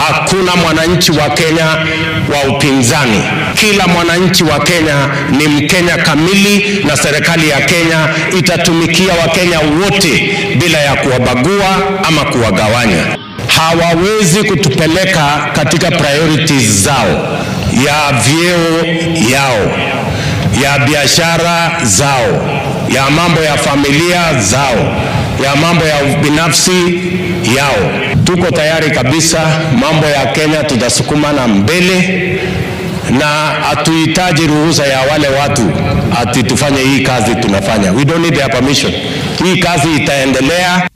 Hakuna mwananchi wa Kenya wa upinzani. Kila mwananchi wa Kenya ni Mkenya kamili, na serikali ya Kenya itatumikia Wakenya wote bila ya kuwabagua ama kuwagawanya. Hawawezi kutupeleka katika priorities zao ya vyeo yao ya biashara zao ya mambo ya familia zao ya mambo ya binafsi yao. Tuko tayari kabisa, mambo ya Kenya tutasukumana mbele, na hatuhitaji ruhusa ya wale watu ati tufanye hii kazi tunafanya. We don't need their permission. Hii kazi itaendelea.